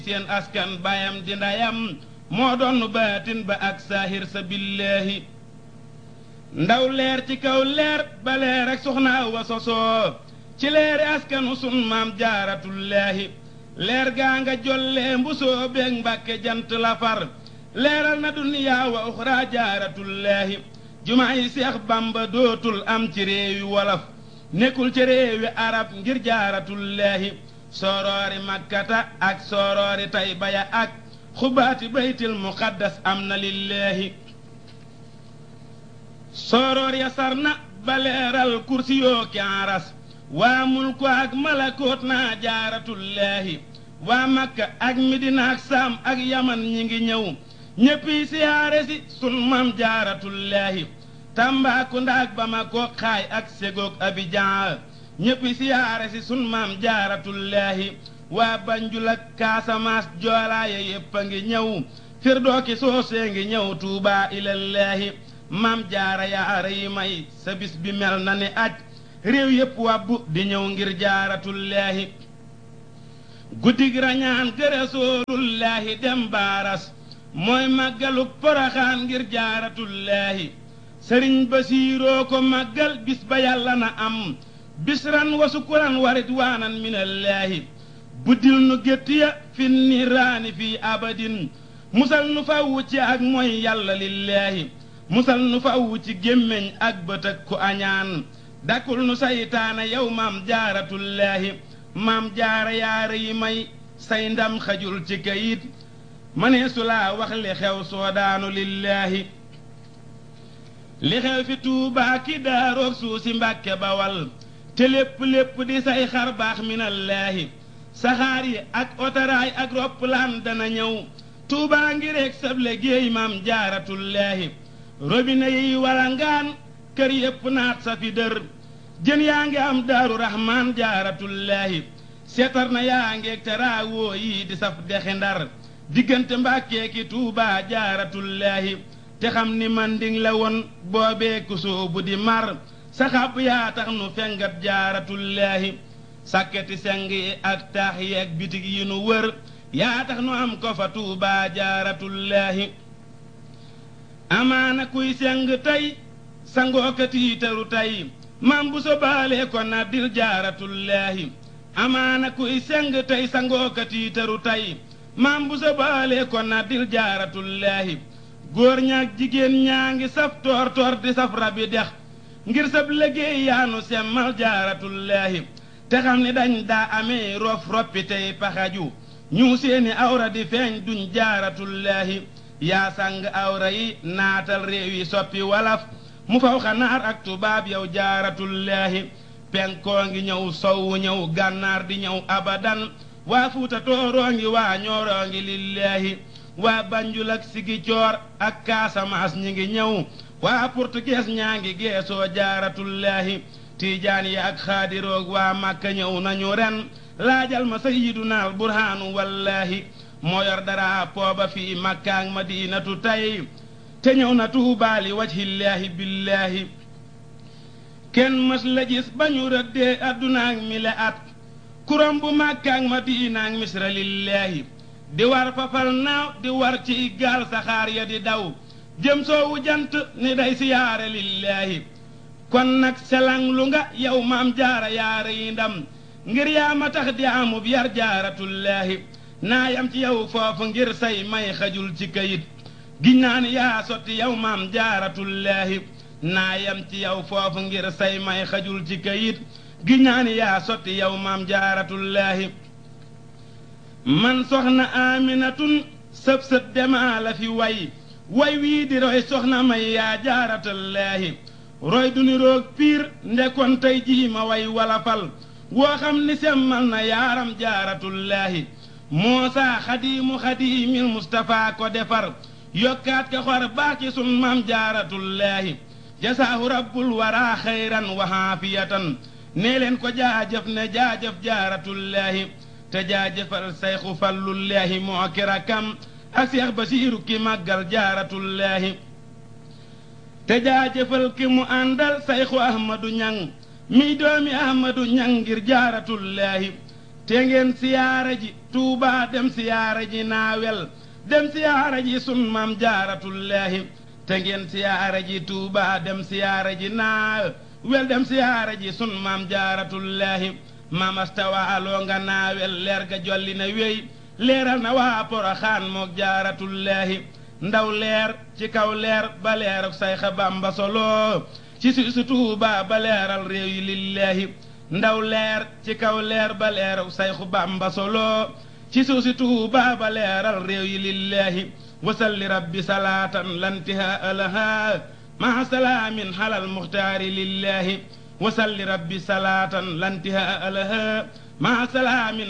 seen askan bayam di ndayam moo doon baatin ba ak saahir sa billaahi ndaw leer ci kaw leer ba leer ak soxna Awa sosoo ci leeri askanu sun maam jaaratullaahi leer gaa nga jollee mbusoo beeg mbàkke jant la far leeral na duniyaa wa uxraa jaaratullaahi jumaa yi seex bamba dootul am ci réewi wolof nekkul ci réewi arab ngir jaaratullaahi sooroori makkata ak sooroori taybaya ak xubaati baytil muqaddas am na lillaahi sooroor ya sar na ba leeral kursi yoo ki aras waa mulku ak malakoot naa jaaratullaahi waa makka ak midina ak saam ak yaman ñi ngi ñëw ñéppi siyaare si sun mam jaaratullaahi Tambaakunda ak Bamako xaay ak Ségog Abidjan ñéppi siyaare si sun maam jaaratullaahi waa Banjul ak Kaasamaas joolaaye yépp a ngi ñëw firdooki soosee ngi ñëw tuubaa ilallaahi maam jaara yaara yi may sa bis bi mel na ni aj réew yépp wàbbu di ñëw ngir jaaratullaahi guddig rañaan gërësoolullaahi dem baaras mooy màggaluk poroxaan ngir jaaratullaahi sëriñ basiiroo ko màggal bis ba yàlla na am bisran wa sukuran warit waanan minallaahi buddil nu gétt ya fi niraani fii abadin musal nu fawwu ci ak mooy yàlla lillaahi musal nu fawwu ci gémmiñ ak bët ak ku añaan dakkul nu saytaana yow maam jaaratullaahi maam jaara yaara yi may say ndam xajul ci kayit mënee su laa wax li xew soodaanu lillaahi li xew fi tuubaa ki daaroog suusi mbàkke bawal te lépp lépp di say xar baax minallaahi saxaar yi ak otaraay ak roppalaan dana ñëw tuubaa ngi reeg sab liggéey maam jaaratullaahi robine yi walangaan kër yépp naat sa fi dër jën yaa ngi am daaru raxmaan jaaratullaahi seetar na yaa ngeeg teraawoo yi di saf dexi ndar diggante mbàkkee ki tuubaa jaaratullaahi te xam ni manding la woon boobee ku soobu di mar saxaab yaa tax nu fengat jaaratullaahi sàkketi seng yi ak taax yi ak bitig yi nu wër yaa tax nu am ko fa tuubaa jaaratullaahi amaana kuy seng tey sangoo ka tiitaru tey maam bu so baalee ko naddil jaaratullaahi amaana kuy seng tey sangoo ka tiitaru tey maam bu so baalee ko naddil jaaratullaahi góor ñaak jigéen ñaa ngi saf toor toor di saf rabi dex ngir sab liggéey yaanu semmal jaaratullaahi te xam ni dañ daa amee rof roppi tey paxaju ñu seeni awra di feeñ duñ jaaratullaahi yaa sàng awra yi naatal réew yi soppi walaf mu faw xanaar ak tubaab yow jaaratullaahi penkoo ngi ñëw sowwu ñëw gànnaar di ñëw abadan waa fuuta tooroo ngi waa ñooroo ngi lillaahi waa banjul ak sigi coor ak kaasamaas ñi ngi ñëw waa portugees ñaa ngi geesoo jaaratullaahi tiijaan yi ak xaadiroog waa màkka ñëw nañu ren laajal ma sayiduna burhaanu wallaahi moo yor dara pooba fii makkaak madinatu tey te ñëw na tuubaali wajhillaahi billaahi kenn mës la gis ba ñu rëddee addunaak mi le at kuram bu makkaak madinaak misra lillaahi di war fafal naaw di war ci gaal saxaar ya di daw jëm soowu jant ni day siyaare lillaahi kon nag selang lu nga yow maam jaara yaara yi ndam ngir yaa ma tax di amub yar jaaratullaahi naa yam ci yow foofu ngir say may xajul ci kayit giñ naa ni yaa sotti yow maam jaaratullaahi naa yam ci yow foofu ngir say may xajul ci kayit giñ naa ni yaa sotti yow maam jaaratullaahi man soxna aminatun sëb sët demaa la fi way way wii di roy soxna may yaa jaaratallaahi roy du ni roog piir ndekon tey jii ma way walafal woo xam ni semmal na yaaram jaaratullaahi moosaa xadiimu xadiimil mustapha ko defar yokkaat ka xor baax ci sun maam jaaratullaahi jasaahu rabbul waraa xayran wa haafiyatan nee leen ko jaajëf ne jaajëf jaaratullaahi te jaajëfal sayxu fallullaahi moo ki rakkam ak seex basiiru ki màggal jaaratullaahi te jaajëfal ki mu àndal sayxu ahmadu ñang miy doomi ahmadu ñang ngir jaaratullaahi te ngeen siyaara ji tuuba dem siyaara ji naawel dem siyaara ji sun maam jaaratullaahi te ngeen siyaara ji tuuba dem siyaara ji naawel dem siyaara ji sun maam jaaratullaahi maam astawaaloo nga naawel leer ga jolli na wéy leeral na waa poroxaan mook jaaratullaahi ndaw leer ci kaw leer ba leeruk sayxa bamba solo ci si su tuuba ba leeral réew yi lillaahi ndaw leer ci kaw leer ba leeruk sayxu bamba solo ci suusi tuuba ba leeral réew yi lillaahi wasalli rabbi salaatan lantiha alaha maa salaamin halal muxtaari lillaahi wasalli rabbi salaatan lantiha alaha maa salaamin